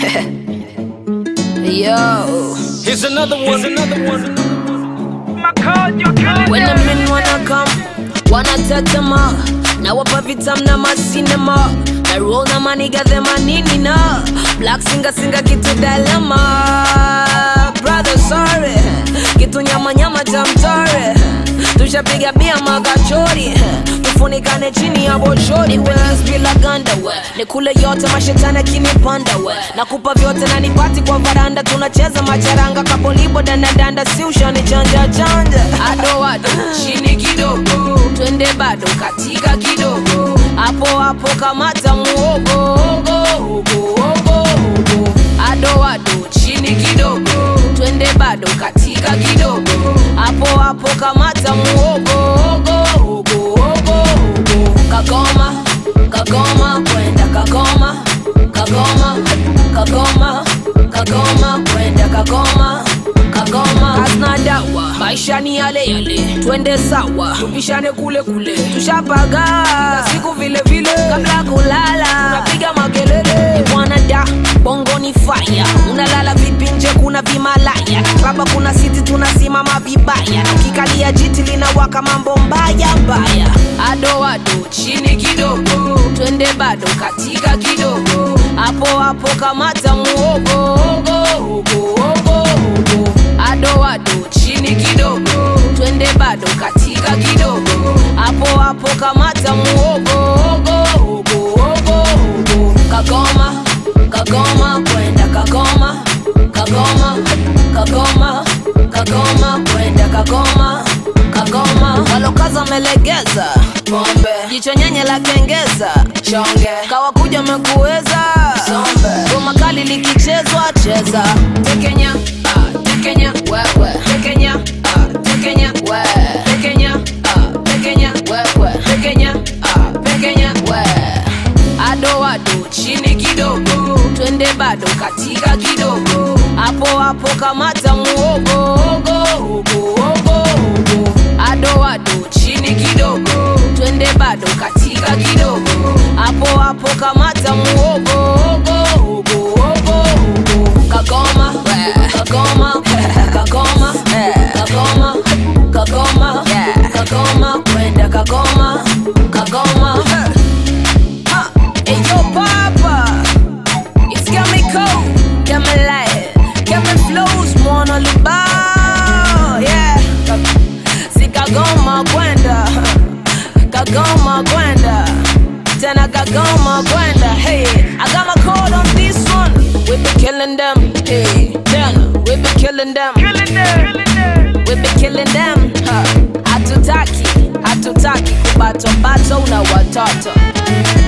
Yo, Here's another one, another one. when the men wanna come, wanna tetema na wapa vitam na masinema na roll na maniga the manini na black singa singa kitu dilema brother sorry kitu nyama nyama tamtare tushapiga bia magachori tufunikane chini ya boshori welis bila ganda we nikule yote mashetani akinipanda we nakupa vyote na nipati kwa varanda tunacheza macharanga kapolibo dandadanda si ushani chanja chanja ado ado chini kidogo twende bado katika kidogo hapo hapo kamata muogo ogo, ogo, ogo, ogo. ado ado chini kidogo twende bado katika kidogo hapo hapo kamata muogo ogo, ogo, ogo, ogo. kagoma kagoma kwenda kagoma kagoma kagoma kagoma kwenda kagoma kagoma hazina dawa maisha ni yale yale twende sawa tupishane kule kule tushapaga siku vile vile kabla kulala tunapiga makelele bwanada bongo ni faya unalala vipi nje kuna vimalaya baba kuna siti tunasimama vibaya kikalia jiti linawaka mambo mbaya mbaya ado ado chini kidogo twende bado katika kidogo hapo hapo kamata muogo ogo, ogo, ogo, ogo. ado ado chini kidogo twende bado katika kidogo hapo hapo kamata muogo ogo, ogo, ogo, ogo. kagoma kagoma kwenda kagoma kagoma kagoma kagoma kwenda kagoma kagoma walokaza melegeza pombe jicho nyenye la kengeza chonge kawakuja mekuweza sombe goma kali likichezwa cheza tekenya ah, tekenya wewe tekenya ah, tekenya we tekenya ah, tekenya wewe tekenya ah, tekenya we ado ado chini kidogo twende bado katika kidogo hapo hapo kamata muogo ogo, ogo, ogo, ogo. ado ado chini kidogo twende bado katika kidogo hapo hapo kamata muogo ogo, ogo, ogo, ogo. kagoma kagoma kagoma kagoma kagoma kagoma kwenda kagoma kagoma Ha! Hey yo, Papa, it's Chemical, Chemilight, Chemi flows, mwana lubao, yeah. Si kagoma kwenda, kagoma kwenda, tena kagoma kwenda. Hey, I got my code on this one. We be killing them, hey, tena we be killing them, we be killing them. Ha. Hatutaki, hatutaki kubato bato na watoto.